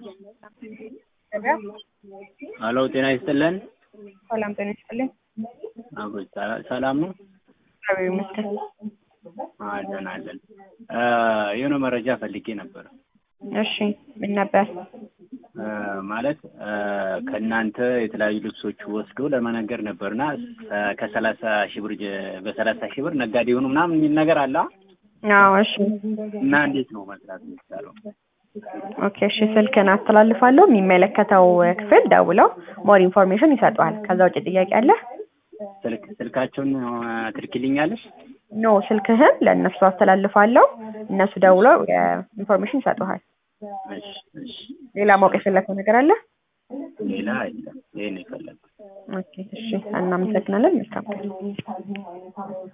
ሄሎ ጤና ይስጥልን። ሰላም ጤና ይስጥልኝ። አቦይ ሰላም ነው? እግዚአብሔር ይመስገን። አለን አለን። የሆነ መረጃ ፈልጌ ነበር። እሺ ምን ነበር? ማለት ከእናንተ የተለያዩ ልብሶች ወስዶ ለመነገር ነበርና ከሰላሳ ሺህ ብር ጀ- በሰላሳ ሺህ ብር ነጋዴ የሆኑ ምናምን የሚል ነገር አለ አዎ እሺ እና እንዴት ነው መስራት የሚቻለው? ኦኬ እሺ ስልክን አስተላልፋለሁ። የሚመለከተው ክፍል ደውለው ሞር ኢንፎርሜሽን ይሰጠዋል። ከዛ ውጭ ጥያቄ አለ? ስልክ ስልካቸውን ትልክልኛለሽ? ኖ ስልክህን ለእነሱ አስተላልፋለሁ። እነሱ ደውለው ኢንፎርሜሽን ይሰጡሃል። እሺ እሺ። ሌላ ማወቅ የፈለግከው ነገር አለ? ሌላ የለም። ይሄን የፈለግኩት ኦኬ እሺ እናመሰግናለን። መልካም ቀን